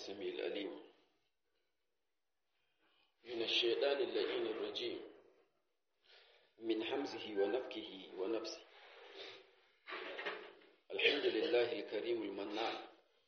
السميع الأليم من الشيطان اللعين الرجيم من حمزه ونفكه ونفسه الحمد لله الكريم المنان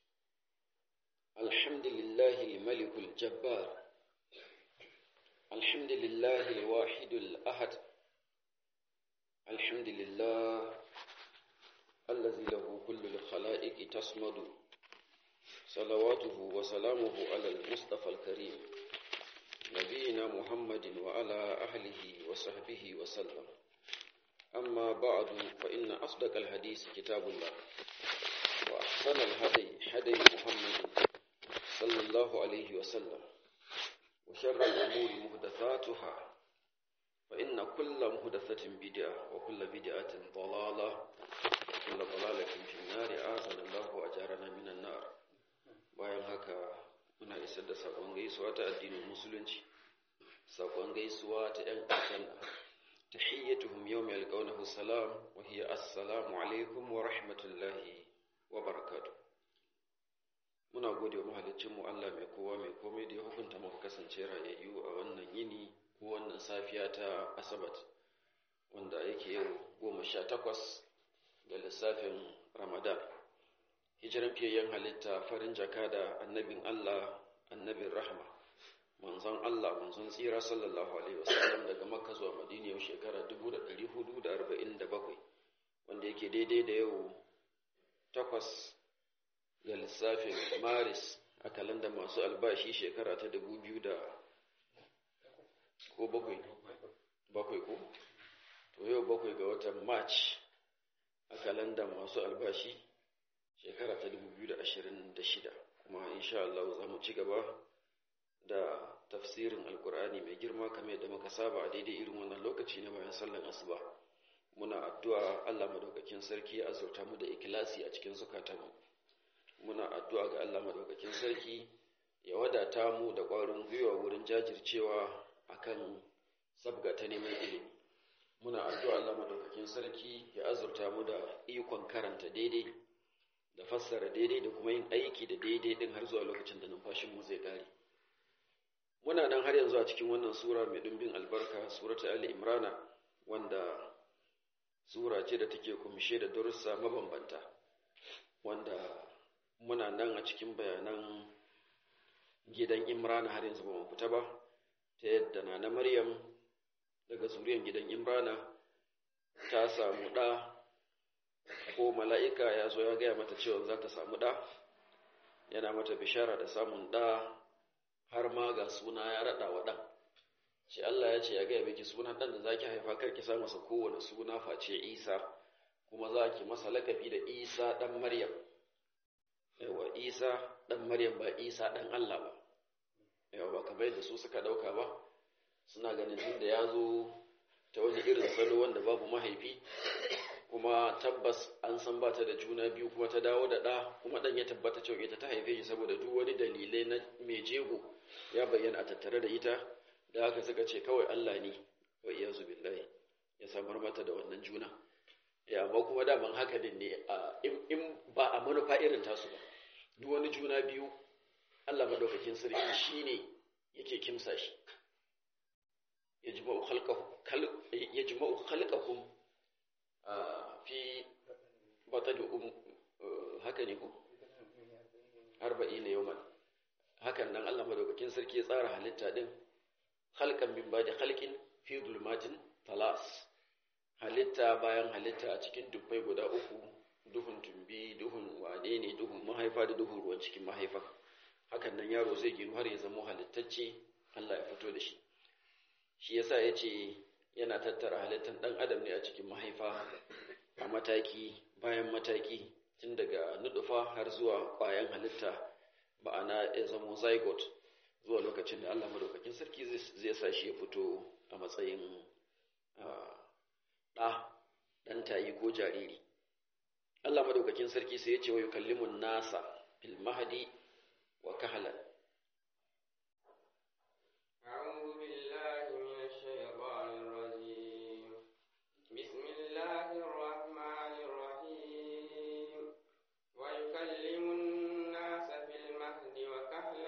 الحمد لله الملك الجبار الحمد لله الواحد الأحد الحمد لله الذي له كل الخلائق تصمد صلواته وسلامه على المصطفى الكريم نبينا محمد وعلى أهله وصحبه وسلم أما بعد فإن أصدق الحديث كتاب الله وأحسن الهدي هدي محمد صلى الله عليه وسلم وشر الأمور محدثاتها فإن كل محدثة بدعة وكل بدعة ضلالة وكل ضلالة في النار أعاذنا الله وأجارنا من النار bayan haka muna isar da sakon gaisuwa ta addinin musulunci sakon gaisuwa ta ‘yan aljanna tahiyyatuhum yawma yalqawnahu salam wa hiya assalamu alaikum wa rahmatullahi wa barakatuh muna gode wa mahaliccin mu Allah mai kowa mai komai da ya hukunta muka kasance rayayyu a wannan yini ko wannan safiya ta asabat wanda yake yau goma sha takwas ga lissafin ramadan hijiran fiyayyen halitta farin jaka da annabin Allah annabin rahma manzon Allah manzon tsira sallallahu alaihi wasallam daga makka zuwa madina yau shekara 1447 wanda yake daidai da yau takwas ga lissafin maris a kalanda masu albashi shekara ta 2000 da ko bakwai bakwai ko to yau bakwai ga watan march a kalanda masu albashi shekara ta 2026 kuma insha Allah za mu ci gaba da tafsirin alkur'ani mai girma kamar yadda muka saba a daidai irin wannan lokaci na bayan sallan asuba muna addu'a Allah madaukakin sarki ya azurta mu da ikilasi a cikin zukatanmu muna addu'a ga Allah madaukakin sarki ya wadata mu da ƙwarin gwiwa wurin jajircewa akan sabga ta neman ilimi muna addu'a Allah madaukakin sarki ya azurta mu da ikon karanta daidai da fassara daidai da kuma yin aiki da daidai din har zuwa lokacin da numfashinmu zai kare muna nan har yanzu a cikin wannan sura mai dumbin albarka surata ali imrana wanda sura ce da take kumshe da darussa mabambanta wanda muna nan a cikin bayanan gidan imrana har yanzu ba mu fita ba ta yadda na na maryam daga zuriyar gidan imrana ta samu ɗa ko mala'ika ya zo ya gaya mata cewa za ta samu ɗa yana mata bishara da samun ɗa har ma ga suna ya raɗa wa ɗan shi Allah ya ce ya gaya miki sunan ɗan da za ki haifa kar ki sa masa kowane suna face isa kuma za ki masa lakabi da isa ɗan maryam yawa isa ɗan maryam ba isa ɗan Allah ba yawa ba kamar yadda su suka ɗauka ba suna ganin tun da ya zo ta wani irin salo wanda babu mahaifi kuma tabbas an san ba ta da juna biyu kuma ta dawo da ɗa kuma ɗan ya tabbata cewa ita ta haife shi saboda duk wani dalilai na mai jego ya bayyana a tattare da ita da haka suka ce kawai Allah ne wa iyazu billahi ya samar mata da wannan juna ya amma kuma daman haka din ne in ba a manufa irin tasu ba duk wani juna biyu Allah madaukakin sarki shine yake kimsa shi yajma'u khalqahu yajma'u khalqakum fi batali um haka ne ko arba'in ne yawman hakan nan Allah madaukakin sarki ya tsara halitta din khalqan min ba'di khalqin fi dhulumatin talas halitta bayan halitta a cikin dubbai guda uku duhun tumbi duhun wane ne duhun mahaifa da duhun ruwan cikin mahaifa hakan nan yaro zai ginu har ya zama halittacce Allah ya fito da shi shi yasa yace yana tattara halittar ɗan adam ne a cikin mahaifa a mataki bayan mataki tun daga nudufa har zuwa ƙwayan halitta ma'ana ya zamo zygote zuwa lokacin da Allah madaukakin sarki zai sa shi ya fito a matsayin ɗa ɗan tayi ko jariri Allah madaukakin sarki sai ya ce wa yukallimun nasa fil mahdi wa kahalan ويكلم الناس في المهد وكهلا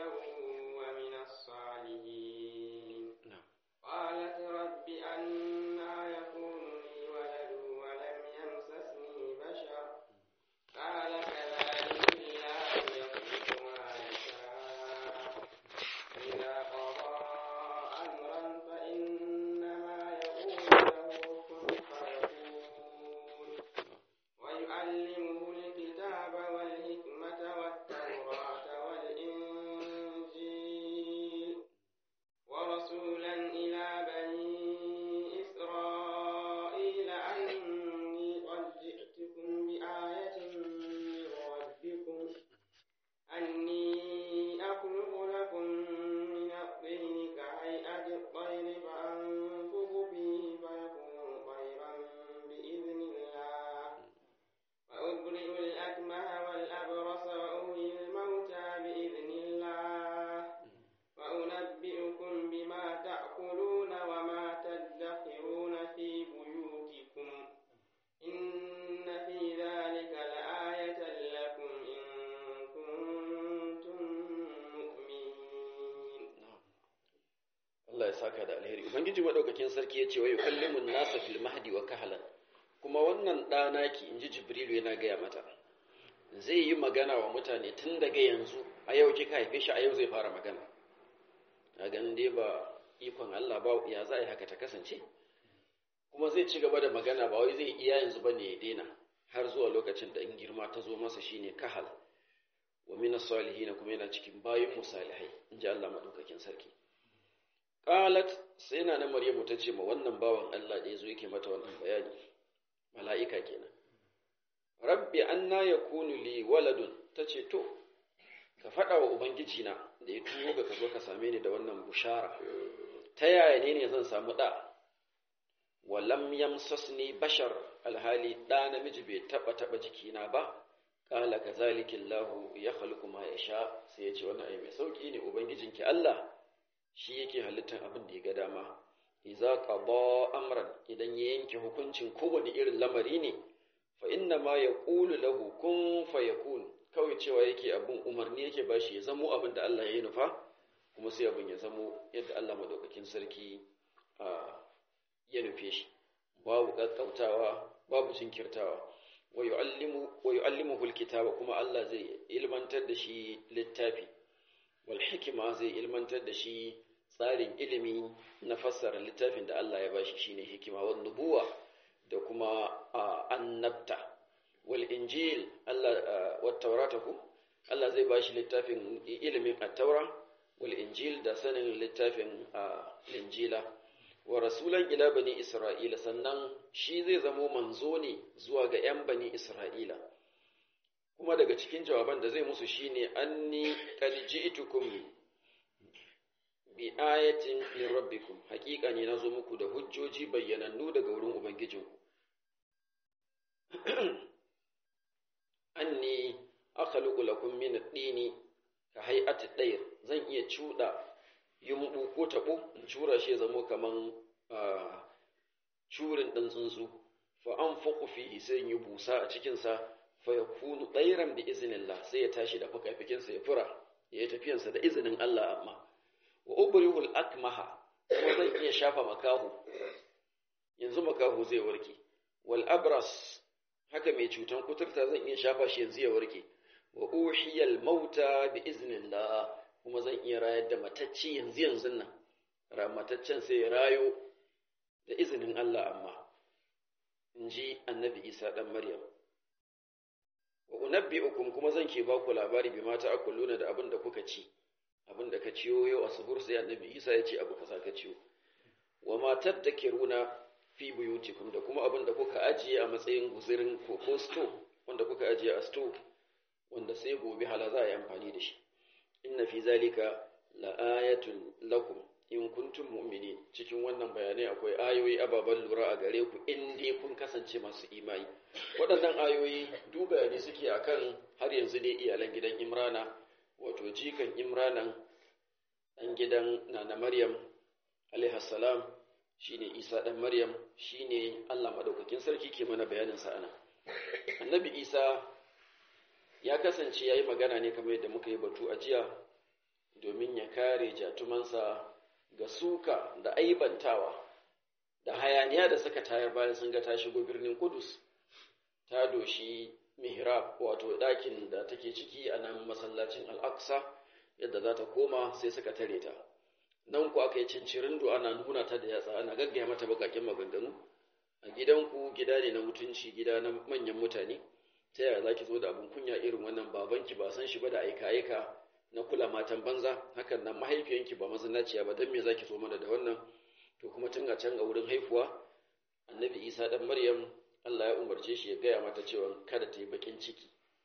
الأكمه والأبرص وأحيي الموتى بإذن الله وأنبئكم بما تأكلون وما تدخرون في بيوتكم إن في ذلك لآية لكم إن كنتم مؤمنين Allah ya saka da alheri ubangiji madaukakin sarki ya ce wa yukallimun nasa fil mahdi wa kahlan kuma wannan ɗanaki inji jibrilu yana gaya mata zai yi magana wa mutane tun daga yanzu a yau kika haife shi a yau zai fara magana a ganin dai ba ikon Allah ba ya za a yi haka ta kasance kuma zai ci gaba da magana ba wai zai iya yanzu ba ne ya daina har zuwa lokacin da in girma ta zo masa shine kahal wa min salihin kuma yana cikin bayin musalihai inji Allah madaukakin sarki qalat sai na na maryamu ta ce ma wannan bawan Allah da yazo yake mata wannan bayani mala'ika kenan rabbi anna yakunu li waladun tace to ka faɗa wa ubangiji na da ya turo ka zo ka same ni da wannan bushara ta yaya ne ne zan samu ɗa walam yamsasni bashar alhali ɗa namiji bai taɓa taɓa jikina ba ƙala ka zalikin lahu ya halittu ma ya sha sai ya ce wani ai mai sauƙi ne ubangijinki Allah shi yake halittar abin da ya ga dama iza qada amran idan ya yanke hukuncin kowane irin lamari ne fa inna ma yaqulu lahu kun fayakun kawai cewa yake abin umarni yake bashi ya zamo abin da Allah ya yi nufa kuma sai abin ya zamo yadda Allah madaukakin sarki ya nufe shi babu kakkautawa babu jinkirtawa wa yu'allimuhu alkitaba kuma Allah zai ilmantar da shi littafi wal hikima zai ilmantar da shi tsarin ilimi na fassara littafin da Allah ya bashi shine hikima wan nubuwa da kuma annabta wal injil Allah wat taurata ku Allah zai bashi littafin ilimin at-taura wal injil da sanin littafin injila wa rasulan ila bani isra'ila sannan shi zai zamo manzo ne zuwa ga yan bani isra'ila kuma daga cikin jawaban da zai musu shine anni qad ji'tukum bi ayatin min rabbikum haƙiƙa ne nazo muku da hujjoji bayyanannu daga wurin ubangijinku anni akhluqu lakum min ad-dini ka hay'ati ad-dayr zan iya cuda yumbu ko tabo in cura shi zamo kaman curin dan tsuntsu fa anfaqu fihi sai yi busa a cikin sa fa yakunu dayran bi iznillah sai ya tashi da fukafikin sa ya fura ya yi tafiyan sa da izinin Allah amma wa ubrihul akmaha kuma zan iya shafa makahu yanzu makahu zai warke wal abras haka mai cutan kuturta zan iya shafa shi yanzu ya warke wa uhiyal mauta bi iznillah kuma zan iya rayar da matacci yanzu yanzu nan mataccen sai ya rayo da izinin Allah amma in ji annabi Isa dan Maryam wa unabbi'ukum kuma zan ke ba ku labari bi mata akuluna da abin da kuka ci abin da ka ciyo yau a suhur sai annabi Isa ya ce abu kaza ka ciyo wa matar da kiruna fi buyutikum da kuma abin da kuka ajiye a matsayin guzirin ko ko sto wanda kuka ajiye a sto wanda sai gobe hala za a yi amfani da shi inna fi zalika la'ayatun lakum in kuntum mu'minin cikin wannan bayanai akwai ayoyi ababen lura a gare ku in dai kun kasance masu imani waɗannan ayoyi duk bayani suke akan har yanzu dai iyalan gidan Imrana wato jikan Imranan ɗan gidan Nana Maryam alaihi salam shine Isa ɗan Maryam shine Allah madaukakin sarki ke mana bayanin sa ana Annabi Isa ya kasance yayi magana ne kamar yadda muka yi batu a jiya domin ya kare jatumansa ga suka da aibantawa da hayaniya da suka tayar bayan sun ga ta shigo birnin Kudus ta doshi mihrab wato ɗakin da take ciki a nan masallacin Al-Aqsa yadda za ta koma sai suka tare ta nan ku aka yi cincirindo ana nuna ta da yatsa ana gaggaya mata bakakin maganganu a gidanku gida ne na mutunci gida na manyan mutane ta yaya za ki zo da abin kunya irin wannan babanki ba san shi ba da aika-aika na kula matan banza hakan nan mahaifiyanki ba mazinaciya ba don me za ki zo mana da wannan to kuma tun a can a wurin haifuwa annabi isa dan maryam allah ya umarce shi ya gaya mata cewa kada ta yi bakin ciki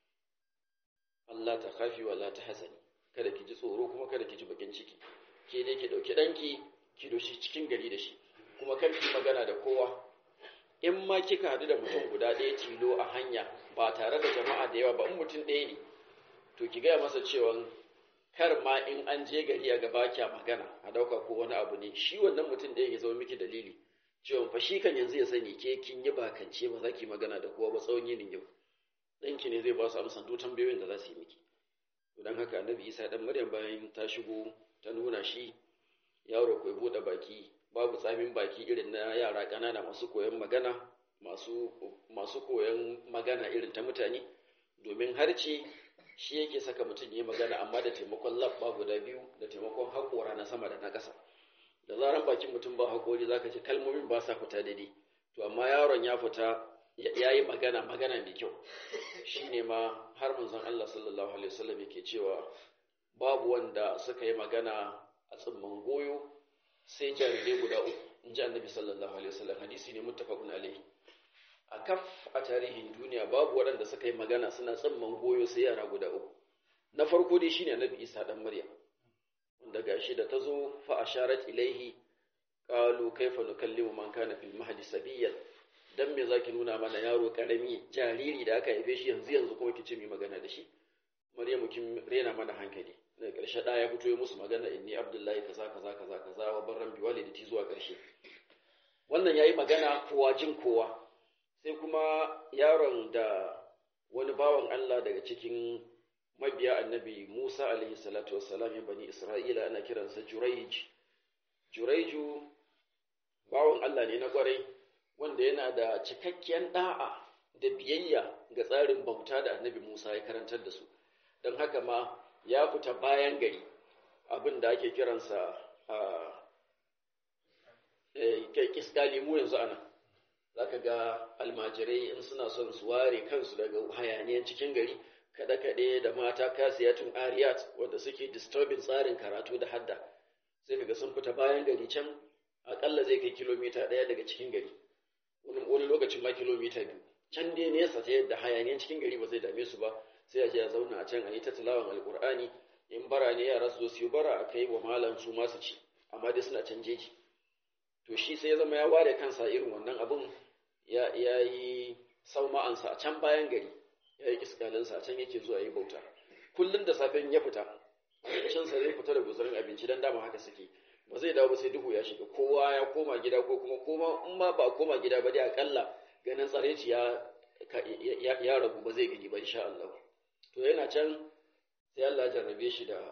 allah ta kafi wa la ta hasani kada ki ji tsoro kuma kada ki ji bakin ciki ke dai ki ɗauki ɗanki ki doshi cikin gari da shi kuma kar ki magana da kowa in ma kika haɗu da mutum guda ɗaya tilo a hanya ba tare da jama'a da yawa ba in mutum ɗaya ne to ki gaya masa cewa kar ma in an je gari a gaba kya magana a dauka ko wani abu ne shi wannan mutum ɗaya ya zama miki dalili cewa fa shi kan yanzu ya sani ke kin yi bakance ba za ki magana da kowa ba tsawon yinin yau ɗanki ne zai ba su amsan duk tambayoyin da za su yi miki don haka annabi isa ɗan maryam bayan ta shigo ta nuna shi yaro ko buɗe baki babu tsamin baki irin na yara ƙanana masu koyon magana masu masu koyon magana irin ta mutane domin harce shi yake saka mutum ya yi magana amma da taimakon labba guda biyu da taimakon haƙora na sama da na ƙasa da zaran bakin mutum ba haƙori za ka ce kalmomin ba sa fita daidai to amma yaron ya fita ya yi magana magana mai kyau shi ne ma har manzon Allah sallallahu alaihi wasallam yake cewa babu wanda suka yi magana a tsimman goyo sai jarirai guda uku in ji annabi sallallahu alaihi wasallam hadisi ne muttafaqun alaihi a kaf a tarihin duniya babu waɗanda suka yi magana suna tsimman goyo sai yara guda uku na farko dai shine annabi Isa dan Maryam wanda gashi da tazo fa asharat ilaihi qalu kaifa nukallimu man kana fil mahdi sabiyyan dan me zaki nuna mana yaro karami jariri da aka haife shi yanzu yanzu kuma kice mi magana da shi Maryamu kin rena mana hankali daga ƙarshe da ya fito ya musu magana inni abdullahi kaza kaza kaza kaza wa barran bi walidati zuwa ƙarshe wannan yayi magana kowa jin kowa sai kuma yaron da wani bawan Allah daga cikin mabiya annabi Musa alaihi salatu wassalam ya bani Isra'ila ana kiransa Juraij Juraiju bawan Allah ne na kwarai wanda yana da cikakkiyar da'a da biyayya ga tsarin bauta da annabi Musa ya karantar da su don haka ma ya fita bayan gari abin da ake kiransa a kiskali mu yanzu ana za ka ga almajirai in suna son su ware kansu daga hayaniyan cikin gari kaɗe-kaɗe da mata kasiyatun ariyat wanda suke disturbing tsarin karatu da hadda sai kaga sun fita bayan gari can aƙalla zai kai kilomita ɗaya daga cikin gari wani lokacin ma kilomita biyu can dai nesa ta yadda hayaniyan cikin gari ba zai dame su ba sai a je a zauna a can a yi ta tilawan alƙur'ani in bara ne yara su zo su yi bara a kai wa malam su masu ci amma dai suna can jeji to shi sai ya zama ya ware kansa irin wannan abun ya yi sauma'ansa a can bayan gari ya yi iskalinsa a can yake zuwa yi bauta kullum da safen ya fita abincinsa zai fita da guzurin abinci don dama haka suke ba zai dawo ba sai duhu ya shiga kowa ya koma gida ko kuma koma in ma ba koma gida ba dai akalla ganin tsareci ya ya ragu ba zai gani ba insha Allah to yana can sai Allah jarrabe shi da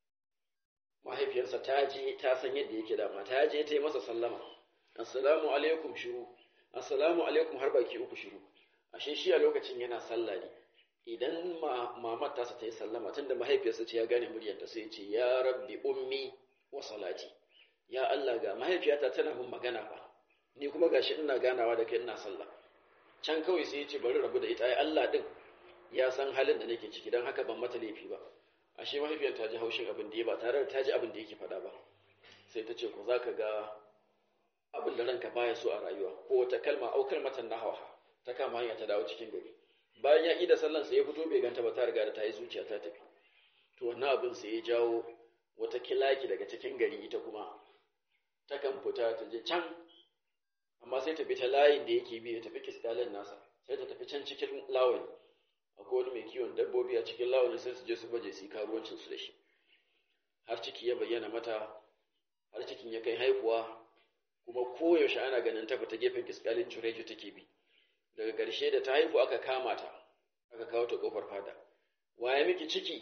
mahaifiyarsa ta je ta san yadda yake dama ta je ta yi masa sallama assalamu alaikum shiru assalamu alaikum har baki uku shiru ashe shi a lokacin yana sallah ne idan mamar tasa ta yi sallama tunda mahaifiyarsa ce ya gane muryarta sai ya ce ya rabbi ummi wa salati ya Allah ga mahaifiyata tana min magana fa ni kuma gashi ina ganawa da kai ina sallah can kawai sai ya ce bari rabu da ita ai Allah din ya san halin da nake ciki don haka ban mata laifi ba ashe mahaifiyar ta ji haushin abin da ya ba tare da ta ji abin da yake faɗa ba sai ta ce ko za ka ga abin da ranka baya so a rayuwa ko wata kalma au kalmatan nahawa ta kama hanya ta dawo cikin gari bayan ya ida sallan sai ya fito bai ganta ba ta riga da ta yi zuciya ta tafi to wannan abin sai ya jawo wata kilaki daga cikin gari ita kuma takan fita ta je can amma sai ta bi ta layin da yake bi ya tafi kiskalin nasa sai ta tafi can cikin lawani akwai wani mai kiwon dabbobi a cikin lawani sai su je su baje su yi karuwancin su da shi har ciki ya bayyana mata har cikin ya kai haihuwa kuma koyaushe ana ganin ta fita gefen kiskalin jureju take bi daga ƙarshe da ta haihu aka kama ta aka kawo ta ƙofar fada waye miki ciki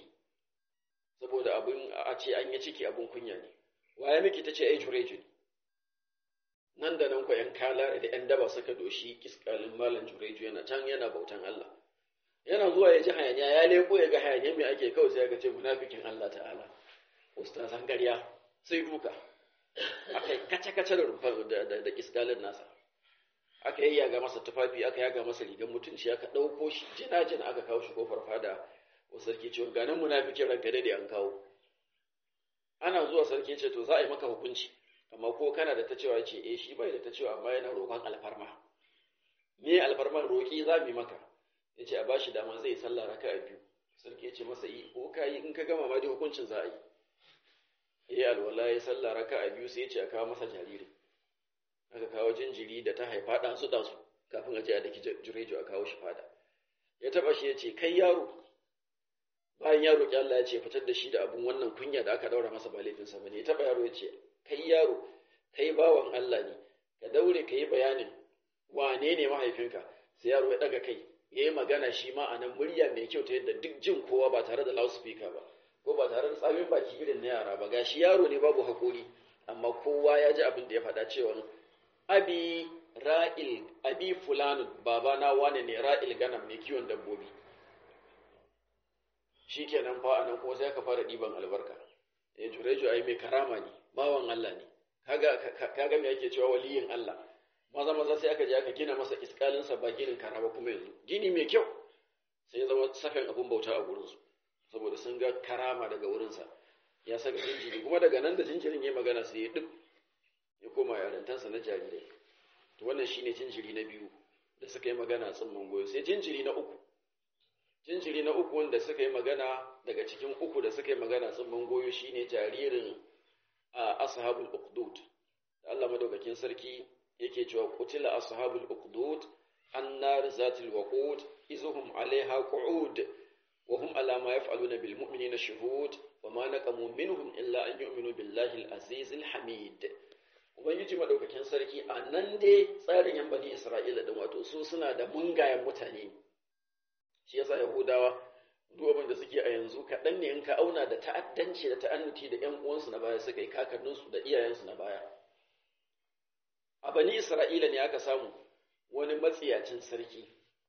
saboda abin a ce an yi ciki abin kunya ne waye miki ta ce ai jureju ne nan da nan ko ‘yan kala da ‘yan daba suka doshi kiskalin malam jureju yana can yana bautan Allah yana zuwa ya ji hayaniya ya leko ya ga hayaniya mai ake kawai sai ya ce munafikin Allah ta'ala ustazan ƙarya sai duka aka yi kace-kace da rumfar da kiskalin nasa aka yi yaga masa tufafi aka yaga masa rigar mutunci aka ɗauko shi jina-jina aka kawo shi kofar fada wa sarki cewa ganin munafikin ranka da an kawo ana zuwa sarki ce to za a yi maka hukunci amma ko kana da ta cewa ce eh shi bai da ta cewa amma yana roƙon alfarma me alfarman roƙi za mu yi maka ya ce a ba shi dama zai sallah raka a biyu sarki ya ce masa yi ko ka yi in ka gama ma dai hukuncin za a yi ya alwala ya sallah raka a biyu sai ya ce a kawo masa jariri aka kawo jinjiri da ta haifa ɗan su ɗansu kafin a je a daki jurejo a kawo shi fada ya taba shi ya ce kai yaro bayan ya roƙi Allah ya ce fitar da shi da abun wannan kunya da aka daura masa ba laifinsa bane ya taba yaro ya ce kai yaro kai bawan Allah ne ka daure ka yi bayanin wane ne mahaifinka sai yaro ya daga kai ya yi magana shi ma a nan murya mai kyau ta yadda duk jin kowa ba tare da loudspeaker ba ko ba tare da tsamin baki irin na yara ba gashi yaro ne babu haƙori amma kowa ya ji abin da ya faɗa cewa abi ra'il abi fulanun baba na wane ne ra'il ganam mai kiwon dabbobi shikenan fa anan kuma sai ka fara ɗiban albarka eh jurejo ai mai karama ne bawan Allah ne kaga kaga me yake cewa waliyin Allah maza maza sai aka je aka gina masa iskalinsa ba ginin karama kuma yanzu gini mai kyau sai ya zama sakan abun bauta a gurinsu saboda sun ga karama daga wurinsa ya saka jinjiri kuma daga nan da jinjirin ya magana sai ya duk ya koma yarantansa na jarirai to wannan shine jinjiri na biyu da suka yi magana tsimman goyo sai jinjiri na uku jinjiri na uku wanda suka yi magana daga cikin uku da suka yi magana tsimman goyo shine jaririn a ashabul uqdud Allah madaukakin sarki yake cewa qutila ashabul uqdud annar zatil waqud izuhum alaiha qu'ud wa hum ala ma yaf'aluna bil mu'minina shuhud wa ma naqamu minhum illa an yu'minu billahi al-aziz al-hamid ubangiji madaukakin sarki a nan dai tsarin yan bani isra'ila din wato su suna da mungayen mutane shi yasa yahudawa duk abin da suke a yanzu kaɗan ne in ka auna da ta'addanci da ta'annuti da ƴan uwansu na baya suka yi kakanninsu da iyayensu na baya a bani isra'ila ne aka samu wani matsiyacin sarki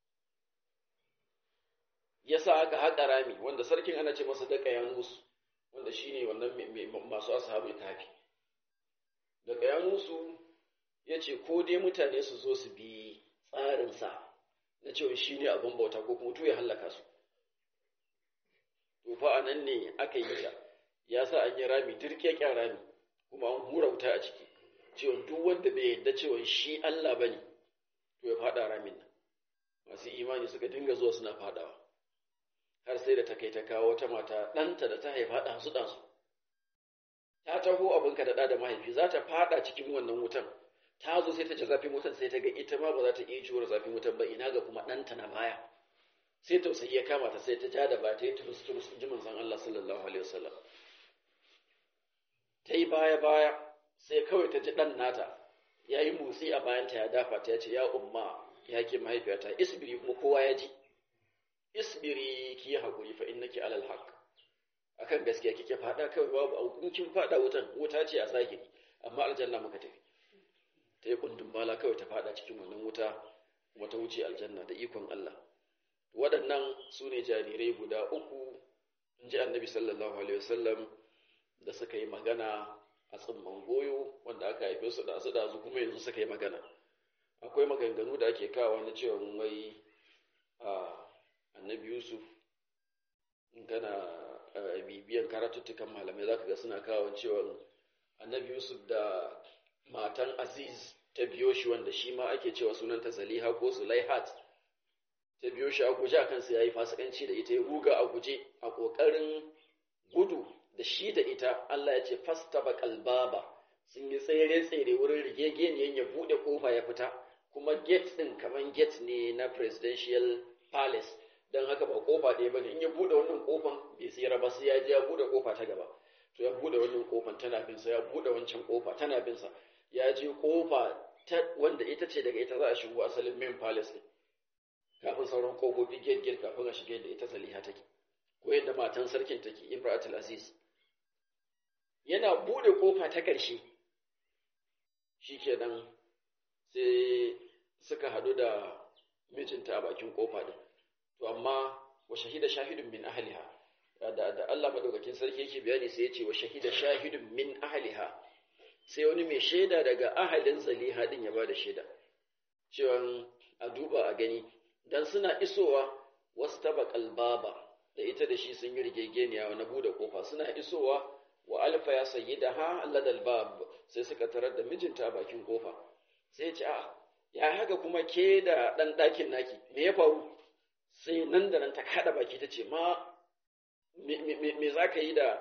yasa aka haƙa rami wanda sarkin ana ce masa da ƙayanus wanda shine wannan masu ashabul kafi da ƙayanusu ya ce ko dai mutane su zo su bi tsarinsa na cewa shi ne abin bauta ko kuma ya hallaka su to fa a nan ne aka yi ta ya sa an yi rami dirkeken rami kuma an hura wuta a ciki cewa duk wanda bai yadda cewa shi Allah ba ne to ya faɗa ramin nan masu imani suka dinga zuwa suna faɗawa har sai da ta kai ta kawo wata mata ɗanta da ta haifa ɗansu ɗansu ta taho abinka da ɗa da mahaifi za ta faɗa cikin wannan wutan ta zo sai ta ji zafin wutan sai ta ga ita ma ba za ta iya jure zafin wutan ba ina ga kuma ɗanta na baya sai tausayi ya kama ta sai ta ja da ba ta yi turus turus ji manzon Allah sallallahu alaihi wasallam ta yi baya baya sai kawai ta ji ɗan nata ya yi motsi a bayanta ya dafa ta ya ce ya umma ya ke mahaifiyata isbiri kuma kowa ya ji isbiri ki yi haƙuri fa innaki alal haqq akan gaskiya kike fada kawai babu aukun kin fada wutan wuta ce a zahiri amma aljanna muka tafi ta yi kundin bala kawai ta fada cikin wannan wuta kuma ta wuce aljanna da ikon Allah waɗannan su ne jarirai guda uku in ji annabi sallallahu alaihi wasallam da suka yi magana a tsimman goyo wanda aka haife su da su da su kuma yanzu suka yi magana akwai maganganu da ake kawo na cewa wai annabi yusuf in kana bibiyan karatuttukan malamai za ka ga suna kawo cewa annabi yusuf da matan aziz ta biyo shi wanda shi ma ake cewa sunanta zaliha ko zulaihat ta biyo shi a guje a kansa ya yi fasikanci da ita ya ruga a guje a ƙoƙarin gudu da shi da ita allah ya ce fasta baba sun yi tsere-tsere wurin rigegeniyan ya buɗe ƙofa ya fita kuma gate ɗin kamar gate ne na presidential palace don haka ba kofa ɗaya ba ne in ya buɗe wannan kofan bai tsira ba sai ya je ya buɗe kofa ta gaba to ya buɗe wannan kofan tana bin sa ya buɗe wancan kofa tana bin sa ya je kofa ta wanda ita ce daga ita za a shigo asalin main palace ne kafin sauran kofofi gate gate kafin a shige da ita saliha take ko yadda matan sarkin take imratul aziz yana buɗe kofa ta ƙarshe shikenan sai suka haɗu da mijinta a bakin kofa din to amma wa shahida shahidun min ahliha da da Allah madaukakin sarki yake bayani sai ya ce wa shahida shahidun min ahliha sai wani mai shaida daga ahalin zaliha din ya bada shaida cewa a duba a gani dan suna isowa wasu tabaqal baba da ita da shi sun yi rigegeniya na bude kofa suna isowa wa alfa ya sayyidaha ladal bab sai suka tarar da mijinta a bakin kofa sai ya ce a ya haka kuma ke da dan ɗakin naki me ya faru sai nan da nan ta kada baki ta ce ma me za ka yi da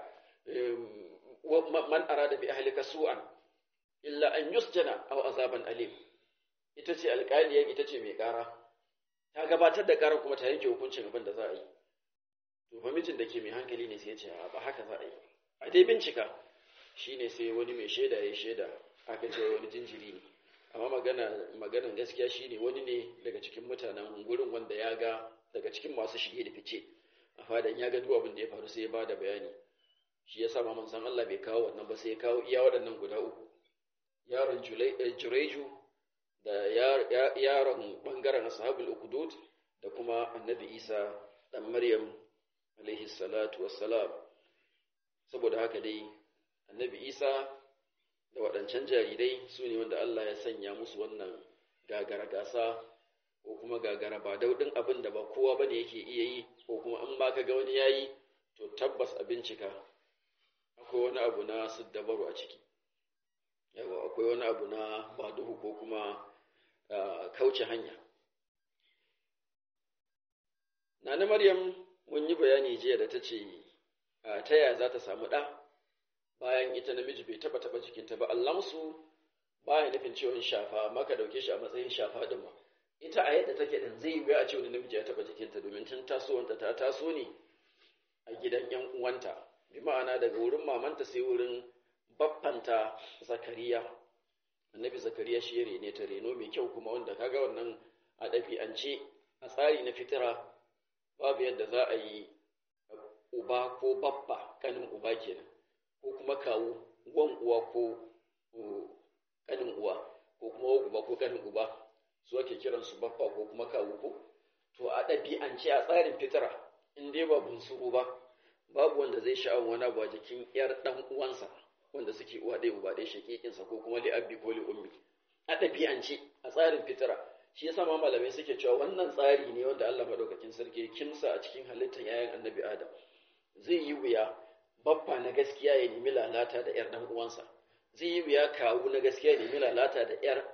man arada bi ahlika su'an illa an yusjana aw azaban alim ita ce alƙaliya ita ce mai ƙara ta gabatar da ƙarar kuma ta yanke hukuncin abin da za a yi to fa mijin da ke mai hankali ne sai ya ce ba haka za a yi a dai bincika shine sai wani mai shaida ya shaida aka ce wani jinjiri ne amma magana maganan gaskiya shine wani ne daga cikin mutanen gurin wanda ya ga daga cikin masu shige da fice a fadan ya ga duk abin da ya faru sai ya bada bayani shi yasa ma manzon Allah bai kawo wannan ba sai ya kawo iya waɗannan guda uku yaron Jureju da yaron bangaren ashabul ukudud da kuma annabi Isa dan Maryam alaihi salatu wassalam saboda haka dai annabi Isa da waɗancan jarirai su ne wanda Allah ya sanya musu wannan gagara gasa ko kuma gagara ba daudin abin da ba kowa ba ne yake iya yi ko kuma an ba ka ga wani ya yi to tabbas a bincika akwai wani abu na siddabaru a ciki yawa akwai wani abu na baduhu ko kuma kauce hanya nana maryam mun yi bayani jiya da ta ce ta yaya za ta samu ɗa bayan ita namiji bai taba taba jikinta ba allamsu baya nufin ciwon shafa maka dauke shi a matsayin shafa din ma ita a yadda take din zai yi a ce wani namiji ya taba jikinta domin tun tasowanta ta taso ne a gidan yan uwanta bi ma'ana daga wurin mamanta sai wurin baffanta zakariya annabi zakariya shi ya rene ta reno mai kyau kuma wanda kaga wannan a ɗabi'ance a tsari na fitira babu yadda za a yi uba ko babba kanin uba kenan ko kuma kawo wan uwa ko kanin uwa ko kuma wan uba ko kanin uba su ake kiran su babba ko kuma kawo ko to a ɗabi'ance a tsarin fitira in dai ba bunsuru ba babu wanda zai sha'awar wani abu a jikin yar dan uwansa wanda suke uwa ɗaya uba ɗaya shakikinsa ko kuma li abbi ko li ummi a ɗabi'ance a tsarin fitira shi yasa ma malamai suke cewa wannan tsari ne wanda Allah madaukakin sarki ya kimsa a cikin halittar yayan annabi Adam zai yi wuya babba na gaskiya ya nemi lalata da ‘yar uwansa, zai yi wuya kawu na gaskiya ya nemi lalata da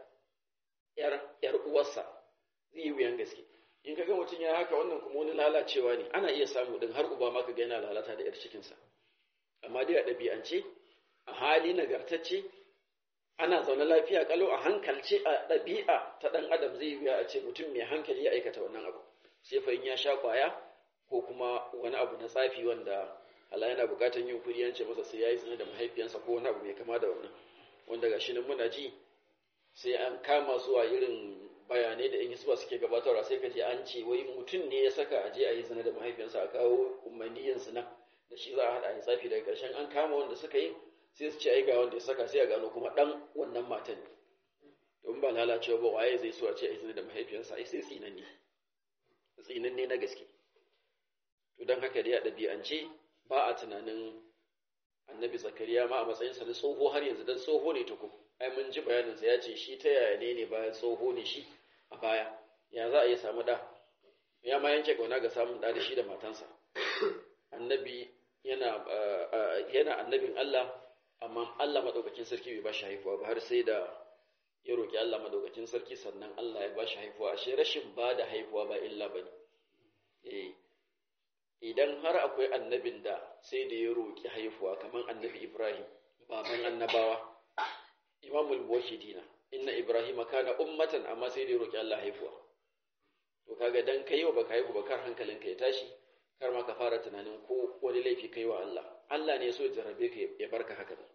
‘yar uwarsa, zai yi wuyan gaske. In ka ga mutum ya haka wannan kuma wani lalacewa ne, ana iya samu ɗin har uba maka ga yana lalata da ‘yar cikinsa. Amma dai a ɗabi'ance, a hali nagartacce, ana zaune lafiya kalau a hankalce a ɗabi'a ta ɗan adam zai yi wuya a ce mutum mai hankali ya aikata wannan abu. Sai fa in ya sha ƙwaya ko kuma wani abu na tsafi wanda Allah yana bukatar yin kuri yance masa sai yayi zina da mahaifiyansa ko wani abu mai kama da wannan wanda ga shi nan muna ji sai an kama su a irin bayanai da in suka suke gabatarwa sai ka je an ce wai mutum ne ya saka a je a yi zina da mahaifiyansa a kawo umarniyin zina da shi za a haɗa a yi tsafi daga ƙarshen an kama wanda suka yi sai su ce ai ga wanda ya saka sai a gano kuma ɗan wannan matan ne don ba lalacewa ba waye zai so a ce a yi zina da mahaifiyansa ai sai tsinanne tsinanne na gaske to don haka dai a ɗabi'ance ba a tunanin annabi zakariya ma a matsayinsa na tsoho har yanzu don tsoho ne tuku ai mun ji bayaninsa ya ce shi ta yaya ne ne bayan tsoho ne shi a baya ya za a iya samu da ya ma yanke kauna ga samun da da shi da matansa annabi yana yana annabin Allah amma Allah madaukakin sarki bai ba shi haifuwa ba har sai da ya roki Allah madaukakin sarki sannan Allah ya ba shi haifuwa ashe rashin ba da haifuwa ba illa bane eh idan har akwai annabin da sai da ya roƙi haifuwa kamar annabi Ibrahim baban annabawa imamul muwahhidina inna Ibrahim kana ummatan amma sai da ya roƙi Allah haifuwa to kaga dan kai wa baka haihu ba kar hankalinka ya tashi kar ma ka fara tunanin ko wani laifi kai wa Allah Allah ne so ya jarrabe ka ya barka haka da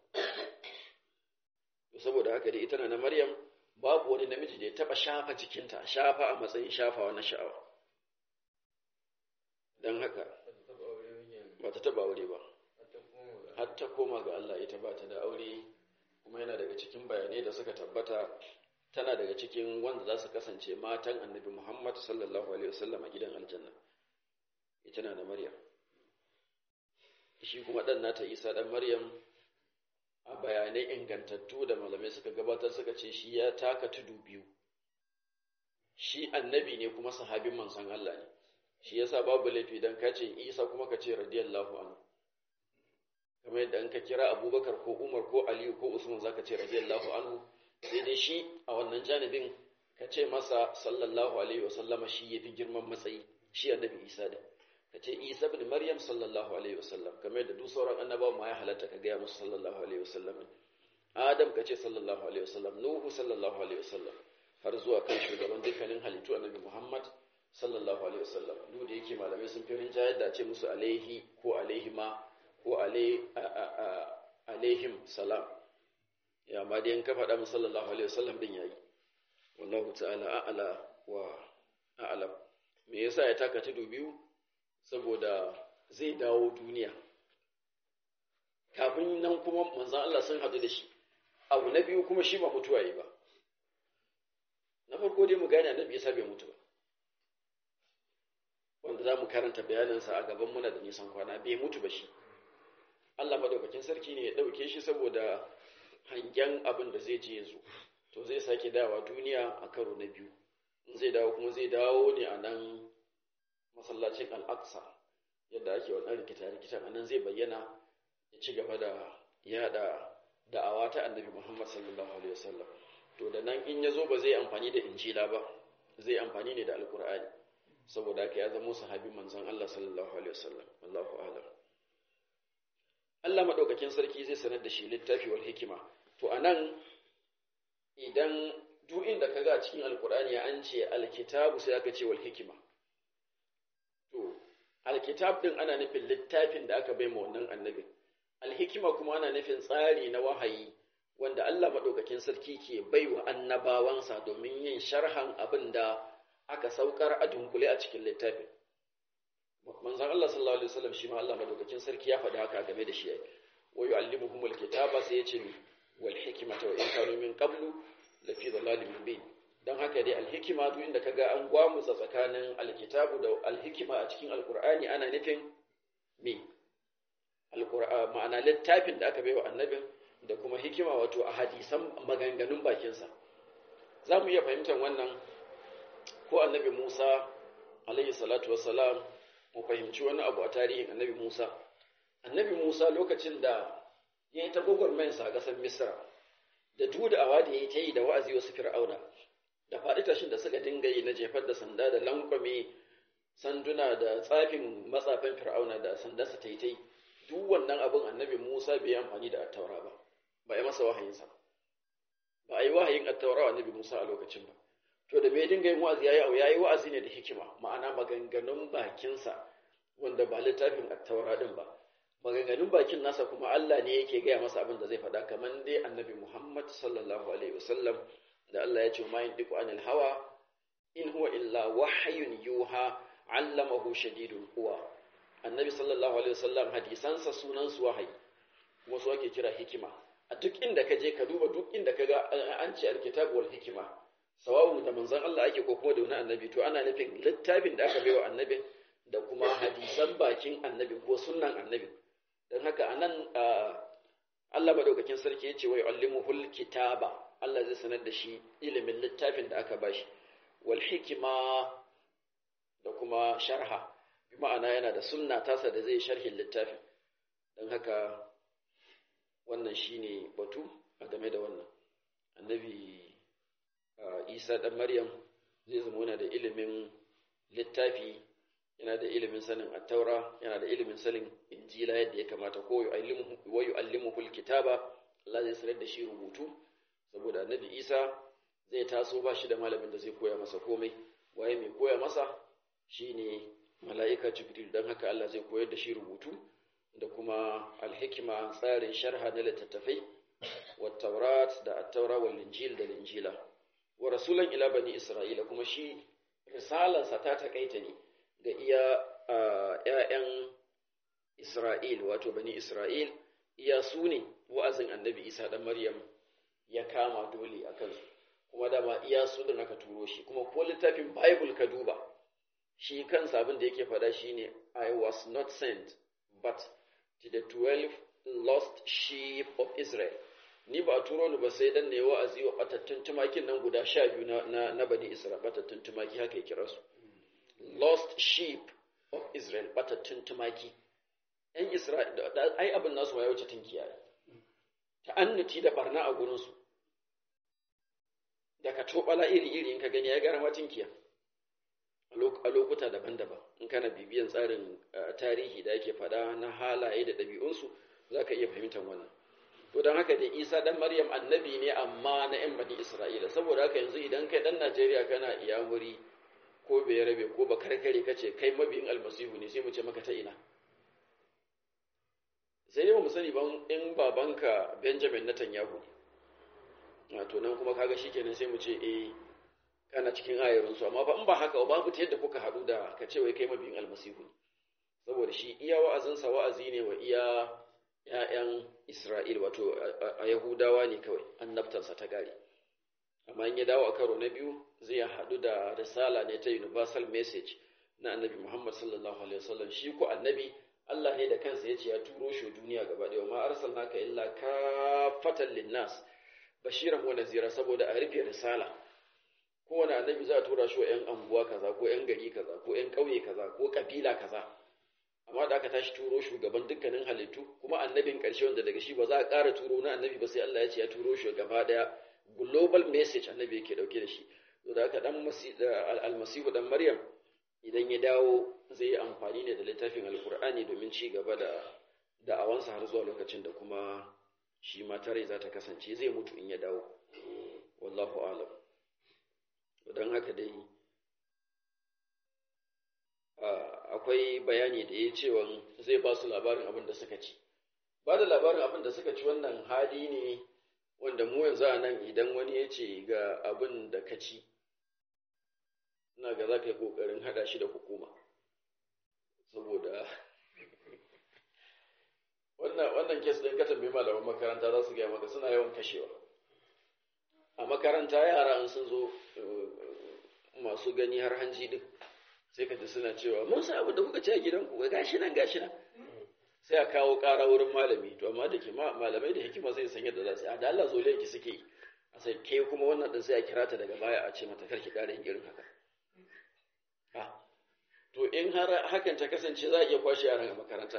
to saboda haka dai ita na Maryam babu wani namiji da ya taba shafa jikinta shafa a matsayin shafawa na sha'awa don haka ba ta taba aure ba har ta koma ga Allah ita ba ta da aure kuma yana daga cikin bayanai da suka tabbata tana daga cikin wanda za su kasance matan annabi Muhammad sallallahu alaihi wasallam a gidan aljanna ita na da Maryam shi kuma dan nata Isa dan Maryam a bayanai ingantattu da malamai suka gabatar suka ce shi ya taka tudu biyu shi annabi ne kuma sahabin manzon Allah ne shi yasa babu laifi dan ka ce Isa kuma ka ce radiyallahu anhu kamar yadda an ka kira Abubakar ko Umar ko Aliyu ko Usman zaka ce radiyallahu anhu sai dai shi a wannan janibin ka ce masa sallallahu alaihi wa sallama shi yafi girman matsayi shi annabi Isa da ka ce Isa ibn Maryam sallallahu alaihi wa sallam kamar yadda duk sauran annabawa ma ya halatta ka gaya musu sallallahu alaihi wa sallam Adam ka ce sallallahu alaihi wa sallam Nuhu sallallahu alaihi wa sallam har zuwa kan shugaban dukkanin halittu annabi Muhammad sallallahu alaihi wasallam duk da yake malamai sun fi rinjayar da ce musu alaihi ko alaihima ko alaihim salam ya ma dai in ka faɗa musu sallallahu alaihi wasallam din yayi wallahu ta'ala a'ala wa a'lam me yasa ya taka tudu biyu saboda zai dawo duniya kafin nan kuma manzon Allah sun haɗu da shi abu na biyu kuma shi ba mutuwa yi ba na farko dai mu gane annabi Isa bai mutu ba wanda za mu karanta bayaninsa a gaban muna da nisan kwana bai mutu ba shi Allah madaukakin sarki ne ya ɗauke shi saboda hangen abin da zai je yanzu to zai sake dawa duniya a karo na biyu in zai dawo kuma zai dawo ne a nan masallacin al'aqsa yadda ake wannan rikita-rikitan a nan zai bayyana ya ci gaba da yada da'awa ta annabi muhammad sallallahu alaihi wasallam to da nan in ya zo ba zai amfani da injila ba zai amfani ne da alkur'ani saboda haka ya zama sahabin manzon Allah sallallahu alaihi wasallam Allahu a'lam Allah madaukakin sarki zai sanar da shi littafi wal hikima to anan idan duk inda kaga a cikin alkur'ani an ce alkitabu sai aka ce wal hikima to alkitab din ana nufin littafin da aka bai ma wannan annabi alhikima kuma ana nufin tsari na wahayi wanda Allah madaukakin sarki ke baiwa annabawansa domin yin sharhan abin da aka saukar a dunkule a cikin littafin manzon Allah sallallahu alaihi wasallam shi ma Allah madaukakin sarki ya faɗi haka game da shi wa yu'allimuhumul kitaba sai ya ce wal hikmata wa in kanu min qablu la fi dhalalin mubin dan haka dai alhikima duk inda kaga an gwamutsa tsakanin alkitabu da alhikima a cikin alqur'ani ana nufin me alqur'ani ma'ana littafin da aka baiwa annabin da kuma hikima wato a hadisan maganganun bakinsa za mu iya fahimtar wannan ko annabi Musa alayhi salatu wassalam mu fahimci wani abu a tarihin annabi Musa annabi Musa lokacin da ya yi ta gwagwarmayarsa a ƙasar Misra da dudawa da ya yi ta yi da wa'azi wasu fir'auna da faɗi tashin da suka dinga yi na jefar da sanda da lankwame sanduna da tsafin matsafin fir'auna da sandarsa ta yi ta yi duk wannan abin annabi Musa bai yi amfani da attaura ba ba a yi masa wahayinsa ba a yi wahayin attaura wa annabi Musa a lokacin ba to da bai dinga yin wa'azi yayi yayi wa'azi ne da hikima ma'ana maganganun bakinsa wanda ba littafin attaura din ba maganganun bakin nasa kuma Allah ne yake gaya masa abin da zai faɗa kamar dai annabi Muhammad sallallahu alaihi wasallam da Allah ya ce ma yantiqu anil hawa in huwa illa wahyun yuha allamahu shadidul quwa annabi sallallahu alaihi wasallam hadisansa sunan su wahayi kuma su ake kira hikima a duk inda ka je ka duba duk inda ka ga an ce alkitabu wal hikima sawa'un da manzon Allah ake ko kuma da wani annabi to ana nufin littafin da aka baiwa annabi da kuma hadisan bakin annabi ko sunnan annabi don haka anan Allah madaukakin sarki yace wa yu'allimuhul kitaba Allah zai sanar da shi ilimin littafin da aka bashi wal hikima da kuma sharha bi ma'ana yana da sunna tasa da zai sharhin littafin don haka wannan shine batu a game da wannan annabi isa ɗan maryam zai zama yana da ilimin littafi yana da ilimin sanin attaura yana da ilimin sanin injila yadda ya kamata ko wa yu'allimuhu kitaba Allah zai sanar da shi rubutu saboda annabi isa zai taso ba shi da malamin da zai koya masa komai waye mai koya masa shine mala'ika jibril don haka Allah zai koyar da shi rubutu da kuma alhikima tsarin sharha na littattafai wa taurat da attaura wal injil da linjila wa rasulan ila bani isra'ila kuma shi risalarsa ta takaita ne ga iya ‘ya'yan isra'il wato bani isra'il iya su ne wa'azin annabi isa ɗan maryam ya kama dole a kansu kuma dama iya su da aka turo shi kuma ko littafin bible ka duba shi kansa abin da yake faɗa shine i was not sent but to the twelve lost sheep of israel ni ba a turo ni ba sai dan ne wa'azi wa batattun tumakin nan guda sha biyu na, na, bani Isra'il batattun tumaki haka ya kira su lost sheep of Israel batattun tumaki ‘yan Isra'il ai abin nasu ya wuce tunkiya ta'annuti da barna a gurinsu da ka tobala iri-iri in ka gani ya gara matinkiya a lokuta daban-daban in kana bibiyan tsarin tarihi da ake faɗa na halaye da ɗabi'unsu za ka iya fahimtar wannan to don haka da isa dan maryam annabi ne amma na yan bani isra'ila saboda haka yanzu idan kai dan najeriya kana iyamuri ko bai rabe ko ba karkare kace kai mabiyin almasihu ne sai mu ce maka ta ina sai dai mu sani ban in babanka Benjamin Netanyahu ne to nan kuma kaga shikenan sai mu ce eh kana cikin ayarun su amma ba in ba haka ba babu ta yadda kuka haɗu da ka ce wai kai mabiyin almasihu ne saboda shi iya wa'azinsa wa'azi ne wa iya ‘ya'yan Isra'il wato a Yahudawa ne kawai annabtansa ta gari amma in ya dawo a karo na biyu zai haɗu da risala ne ta universal message na annabi Muhammad sallallahu alaihi wasallam shi ko annabi Allah ne da kansa ya ce ya turo shi duniya gaba ɗaya ma arsalnaka illa kafatan linnas bashiran wa nazira saboda a rufe risala kowane annabi za a tura shi wa ‘yan anguwa kaza ko ‘yan gari kaza ko ‘yan ƙauye kaza ko ƙabila kaza amma da aka tashi turo shugaban dukkanin halittu kuma annabin ƙarshe wanda daga shi ba za a ƙara turo na annabi ba sai Allah ya ce ya turo shi gaba ɗaya global message annabi yake ɗauke da shi to da aka dan almasihu dan maryam idan ya dawo zai yi amfani ne da littafin alkur'ani domin ci gaba da da'awansa har zuwa lokacin da kuma shi ma tare za ta kasance zai mutu in ya dawo wallahu alam don haka dai akwai bayani da ya cewa zai ba su labarin abin da suka ci ba da labarin abin da suka ci wannan hali ne wanda mu yanzu a nan idan wani ya ce ga abin da ka ci ina ga za ka yi ƙoƙarin haɗa shi da hukuma saboda wannan kes ɗin ka tambayi malaman makaranta za su gaya maka suna yawan kashewa a makaranta yara an sun zo masu gani har hanji din sai ka ji suna cewa mun sa abin da kuka ci a gidanku ga gashi nan gashi nan sai a kawo ƙara wurin malami to amma da ke malamai da hikima zai san yadda za su yi da Allah zo ki suke yi a sai ke kuma wannan din sai a kira ta daga baya a ce mata karki ƙara yin irin haka ha to in har hakan ta kasance za a iya kwashe yaran a makaranta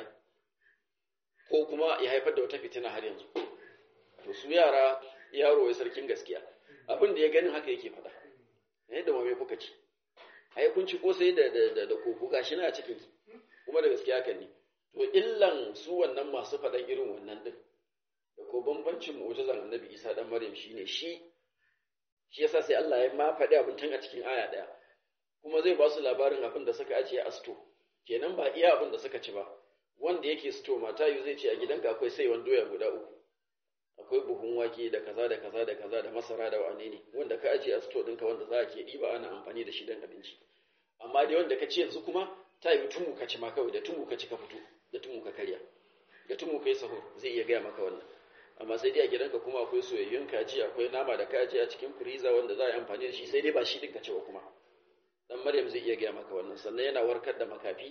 ko kuma ya haifar da wata fitina har yanzu to su yara yaro ya sarkin gaskiya abin da ya ganin haka yake faɗa yadda ma me kuka ci ai kun ci kosai da da da koko gashi na a cikin kuma da gaskiya kan ne to illan su wannan masu faɗan irin wannan din da ko bambancin mu'jizan annabi Isa dan Maryam shine shi shi yasa sai Allah ya ma faɗi abin tun a cikin aya ɗaya kuma zai ba su labarin abin da suka ajiye a sto kenan ba iya abin da suka ci ba wanda yake sto mata yu zai ce a gidanka akwai sai wani doya guda uku akwai buhun wake da kaza da kaza da kaza da masara da wane ne wanda ka ajiye a sto ɗinka wanda za a ke ɗiba ana amfani da shi don abinci amma dai wanda ka ci yanzu kuma ta yi tumu ka ci ma kawai da tumu ka ci ka fito da tumu ka karya da tumu ka yi sahur zai iya gaya maka wannan amma sai dai a gidanka kuma akwai soyayyun kaji akwai nama da kaji a cikin firiza wanda za a yi amfani da shi sai dai ba shi ɗin ka ci ba kuma dan maryam zai iya gaya maka wannan sannan yana warkar da makafi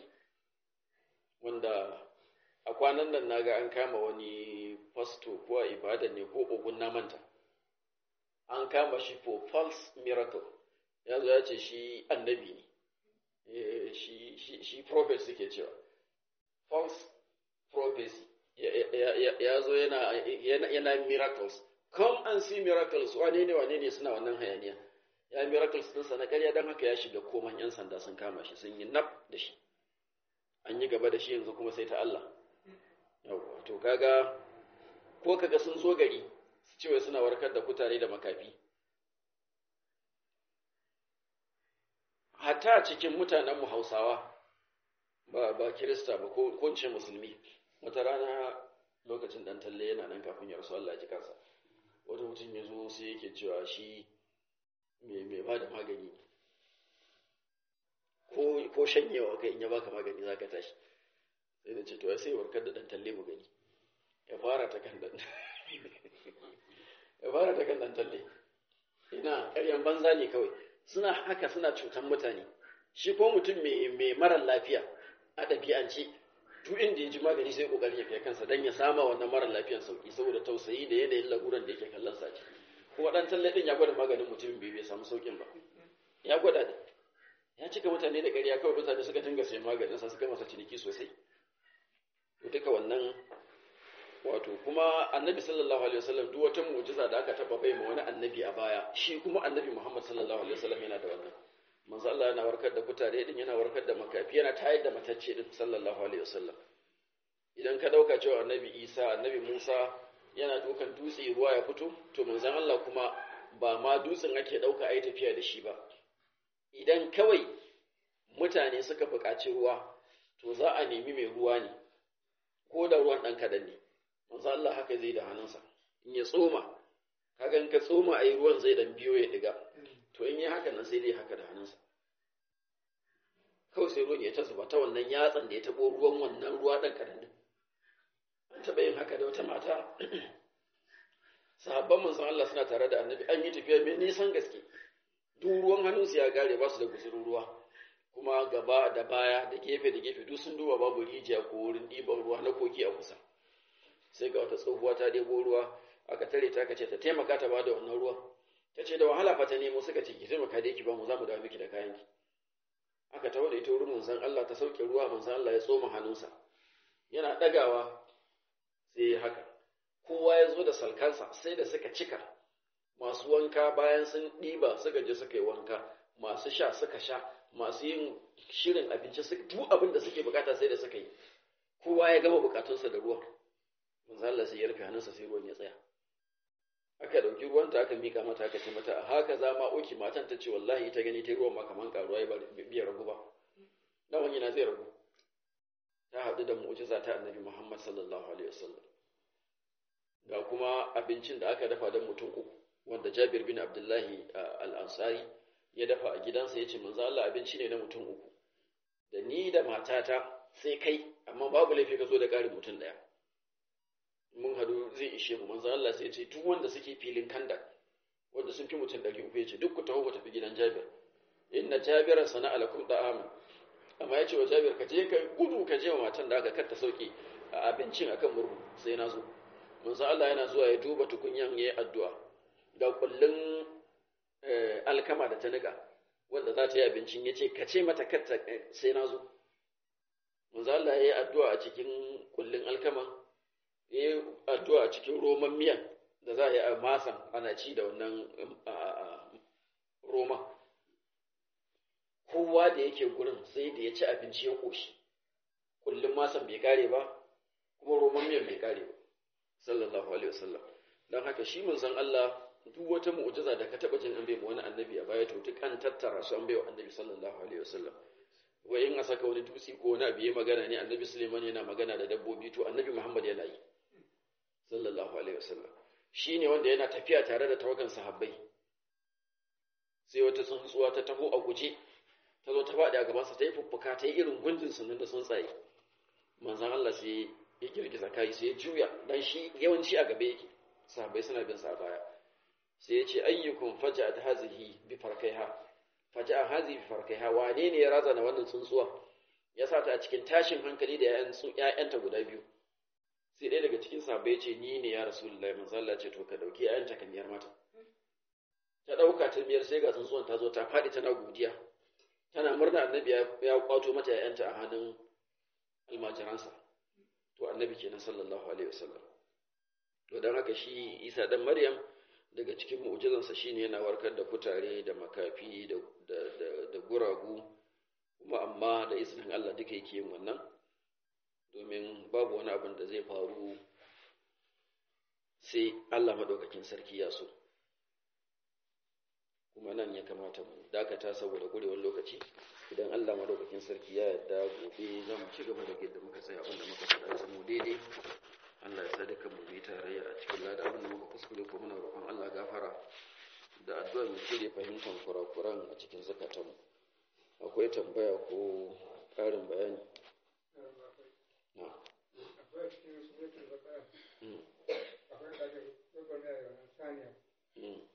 wanda a kwanan nan naga an kama wani fasto ko a ibada ne ko ogun na manta an kama shi for false miracle ya zo ya ce shi annabi ne shi shi shi prophet suke cewa false prophecy ya zo yana yana miracles come and see miracles wane ne wane ne suna wannan hayaniya ya miracles ɗinsa na ƙarya don haka ya shiga koman 'yan sanda sun kama shi sun yi naf da shi an yi gaba da shi yanzu kuma sai ta Allah yawwa to kaga ko kaga sun zo gari su ce wai suna warkar da kutare da makafi hatta cikin mutanen mu Hausawa ba ba Kirista ba ko ko ce musulmi wata rana lokacin dan talle yana nan kafin ya rasu Allah ya ji kansa wata mutum ya zo sai yake cewa shi mai mai ba da magani ko ko shanyewa kai in ya baka magani zaka tashi sai da ce to sai warkar da dan talle mu gani ya fara ta kan dan ya fara ta kan dan talle ina ƙaryan banza ne kawai suna haka suna cutan mutane shi ko mutum mai mai marar lafiya a ɗabi'ance duk inda ya ji magani sai kokarin ya kai kansa dan ya sama wannan marar lafiyan sauki saboda tausayi da yanayin laguran da yake kallon sa kuma dan talle din ya gwada maganin mutumin bai bai samu saukin ba ya gwada da ya cika mutane da ƙarya kawai mutane suka dinga sayan maganin sa suka masa ciniki sosai to duka wannan wato kuma annabi sallallahu alaihi wasallam duk wata mu'jiza da aka taba bai ma wani annabi a baya shi kuma annabi Muhammad sallallahu alaihi wasallam yana da wannan manzo Allah yana warkar da kutare din yana warkar da makafi yana tayar da matacce din sallallahu alaihi wasallam idan ka dauka cewa annabi Isa annabi Musa yana dukan dutse ruwa ya fito to manzon Allah kuma ba ma dutsen ake dauka ai tafiya da shi ba idan kawai mutane suka buƙaci ruwa to za a nemi mai ruwa ne ko da ruwan ɗan kaɗan ne manzo Allah haka zai da hannunsa in ya tsoma kaga in ka tsoma ai ruwan zai dan biyo ya diga to in yi haka nan sai dai haka da hannunsa kawai sai ruwan ya ta zuba ta wannan yatsan da ya taɓo ruwan wannan ruwa ɗan kaɗan din an taɓa yin haka da wata mata sahabban manzon Allah suna tare da annabi an yi tafiya mai nisan gaske duk ruwan hannunsu ya gare ba su da guzurin ruwa kuma gaba da baya da gefe da gefe duk sun duba babu rijiya ko wurin ɗiban ruwa na koki a kusa sai ga wata tsohuwa ta ɗebo ruwa aka tare ta ce ta taimaka ta ba da wannan ruwan ta ce da wahala fa ta nemo suka ce ki taimaka dai ki ba mu za mu dawo miki da kayan ki aka tawo da ita wurin manzon Allah ta sauke ruwa manzon Allah ya tsoma hannunsa yana ɗagawa sai haka kowa ya zo da salkansa sai da suka cika masu wanka bayan sun ɗiba suka je suka yi wanka masu sha suka sha masu yin shirin abinci suka duk abin da suke bukata sai da suka yi kowa ya gama bukatunsa da ruwan manzo Allah sai ya rufe hannunsa sai ruwan ya tsaya aka dauki ruwanta aka mika mata aka ce mata haka za ma oki matan ta ce wallahi ta gani ta ruwan ma kaman karuwa ya biya ragu ba dan wani na zai ragu ta haɗu da mu'jiza ta annabi Muhammad sallallahu alaihi wasallam ga kuma abincin da aka dafa don mutum uku wanda Jabir bin Abdullahi al-Ansari ya dafa a gidansa ya ce manzo Allah abinci ne na mutum uku da ni da matata sai kai amma babu laifi ka zo da ƙarin mutum ɗaya mun hadu zai ishe mu manzo Allah sai ya ce duk wanda suke filin kanda wanda sun fi mutum ɗari uku ya ce duk ku taho ku tafi gidan Jabir inna Jabiran sana'a lakum da'ama amma ya ce wa Jabir ka je ka gudu ka je wa matan da aka kar ta sauke a abincin akan murhu sai na zo manzo Allah yana zuwa ya duba tukunyan yayi addu'a ga kullun alkama da ta nika wanda za ta yi abincin ya ce ka ce mata katta sai na zo manzo Allah ya yi addu'a a cikin kullun alkama ya yi addu'a a cikin roman miyan da za a yi a masan ana ci da wannan roma kowa da yake gurin sai da ya ci abinci ya ƙoshi kullum masan bai kare ba kuma roman miyan bai kare ba sallallahu alaihi wasallam don haka shi manzon Allah duk wata mu'jiza da ka taba jin an bai wani annabi a baya to duk an tattara su an bai wa annabi sallallahu alaihi wasallam wai in a saka wani dutse ko wani abu ya magana ne annabi Suleiman yana magana da dabbobi to annabi Muhammad yana yi sallallahu alaihi wasallam shine wanda yana tafiya tare da tawagan sahabbai sai wata tsuntsuwa ta taho a guje ta zo ta faɗi a gabansa ta yi fuffuka ta yi irin gunjin sunan da tsuntsaye manzon Allah sai ya girgiza kai sai ya juya dan shi yawanci a gabe yake sahabbai suna bin sa baya sai ya ce ayyukum faja'at hazihi bi farkaiha faja'a hazihi bi farkaiha wane ne ya razana wannan tsuntsuwa ya sa ta a cikin tashin hankali da ƴaƴan ƴaƴanta guda biyu sai ɗaya daga cikin sahabbai ya ce ni ne ya rasulullahi manzo Allah ce to ka dauki ƴaƴanta ka miyar mata ta dauka ta miyar sai ga tsuntsuwan ta zo ta faɗi tana godiya tana murna annabi ya kwato mata ƴaƴanta a hannun almajiransa to annabi kenan sallallahu alaihi wasallam to dan haka shi Isa dan Maryam daga cikin mu'jizansa shine yana warkar da kutare da makafi da da da guragu kuma amma da izinin Allah duka yake yin wannan domin babu wani abin da zai faru sai Allah madaukakin sarki ya so kuma nan ya kamata mu dakata saboda gurewar lokaci idan Allah madaukakin sarki ya yarda gobe za mu ci gaba da yadda muka tsaya abinda muka faɗa ya mu daidai Allah ya sa dukan mu bi tarayya a cikin lada abinda muka kuskure ko muna roƙon Allah gafara da addu'a mu cire fahimtar kurakuran a cikin zakatanmu akwai tambaya ko ƙarin bayani na akwai cikin suratul baqara akwai kaje gwagwarmaya da wannan saniya mm